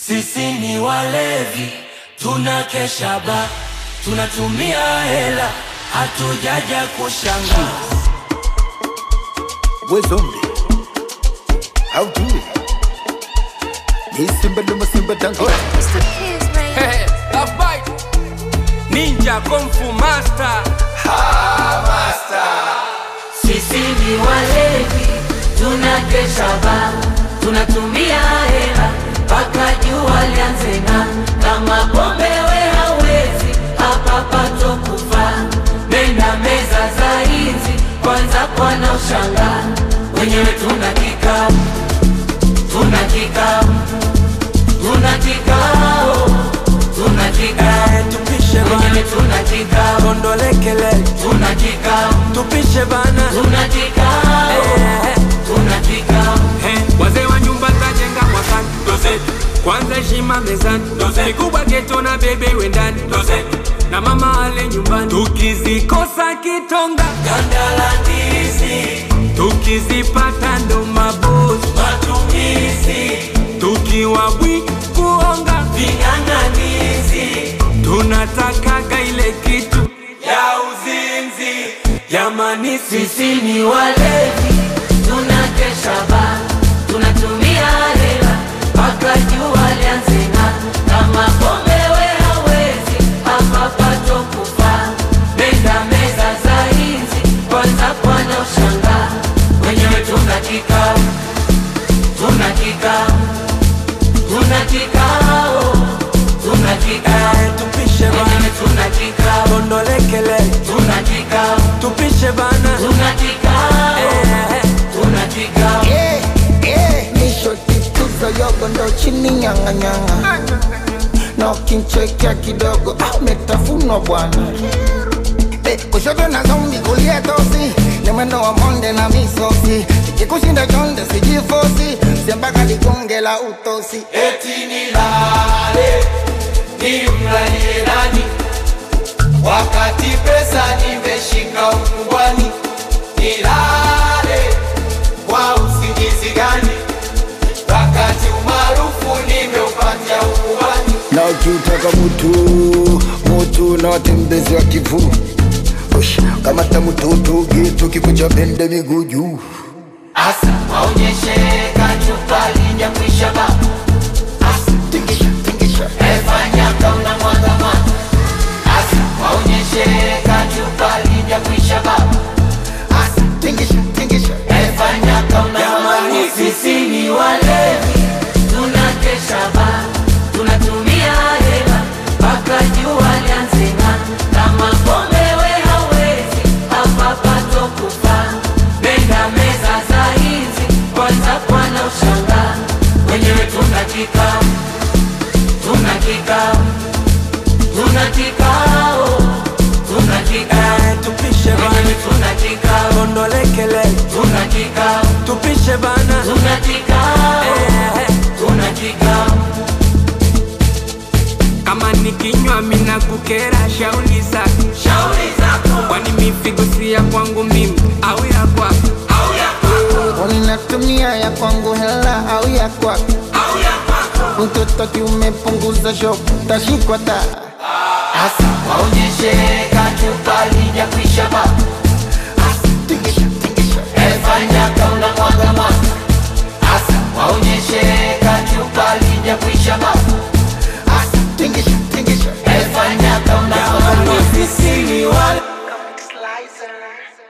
Sisi ni walevi, tunakesha ba, tunatumia hela, hatujaja kushanga. We zombie. How do it? Ni simba luma simba dango. Mr. Kiss, man. Hey, love bite. Ninja Kung Fu Master. Sisi ni walevi, tunakesha ba, tunatumia hela mpaka jua lianze ng'aa. Kama pombe we hawezi, hapa pato kufa. Nenda meza za hizi, kwanza kwana ushangaa. Wenyewe tuna kikao, tuna kikao, tuna kikao, tuna kikao. Eh, tupishe Wenyewe bana, tuna kikao, kondolekele, tuna kikao, tupishe bana. tuna kikao, Eh, tuna kikao. eh, wazee wa nyumba tajenga mwakani, doze kwanza heshima mezani, doze mikubwa geto na bebe wendani, doze na mama ale nyumbani, tukizikosa kitonga Ganda la ndizi, tukizipata ndo mabosi, matumizi, tukiwa bwi kuonga ving'ang'anizi, tunatakaga ile kitu ya uzinzi. Jamani, sisi sisi ni walevi, tunakesha ba, tunatumia hela mpaka jua lianze ng'aa. Kama pombe we hawezi, hapa pato kufa. Nenda meza za hizi, kwanza kwana ushangaa. Wenyewe tuna kikao, tuna kikao, tuna kikao, tuna kikao. eh, tupishe bana, Wenyewe tuna kikao, kondolekele, tuna kikao, tupishe bana, tuna kikao, eh, tuna kikao. Eh, eh. Nisho tituzo yogo ndo chini nyanga nyanga. Na ukinchekea kidogo ah, umetafunwa bwana. Eh, kushoto na zombi kulia tosi ni mwendo wa monde na misosi ikikushinda chonde sijifosi siambaka ligonge la utosi eti nilale nimlalie nani wakati pesa nimeshika ukubwani nilale kwa usingizi gani wakati umaarufu nimeupatia ukubwani na ukitaka mutu mutu na watembezi wa kivu Ush, kamata mututu gitu kikucha bende miguu juu asa waonyeshe kachupa lijakwisha ba asa tingisha tingisha efanya kauna mwaga mwaga asa waonyeshe kachupa lijakwisha ba Asa, tingisha tingisha Efanya kama jamani, sisi ni walevi, tunakesha ba, tunatumia hela mpaka jua lianze ng'aa. Kama pombe we hawezi, hapa pato kufa. Nenda meza za hizi, kwanza kwana ushangaa. Wenyewe tuna kikao, tuna kikao, tuna kikao, tuna kikao. eh, tupishe Wenyewe bana, tuna kikao, kondolekele, tuna kikao. tupishe bana, Tuna kikao, eh, tuna kikao, kama nikinywa mina kukera shauli zako, shauri zako kwani mifigo si ya kwangu mimi au ya kwako? au ya kwako Unatumia ya kwangu hela au ya kwako au ya kwako, mtoto kiumepunguza shop tashikwa taa hasa waonyeshe kachupa lijakwisha ba, tingisha tingisha efanya kauna mwaga mwaga, hasa waonyeshe kachupa lijakwisha ba, Asa, tingisha tingisha efanya kauna mwaga mwaga, sisi ni wale Slicer.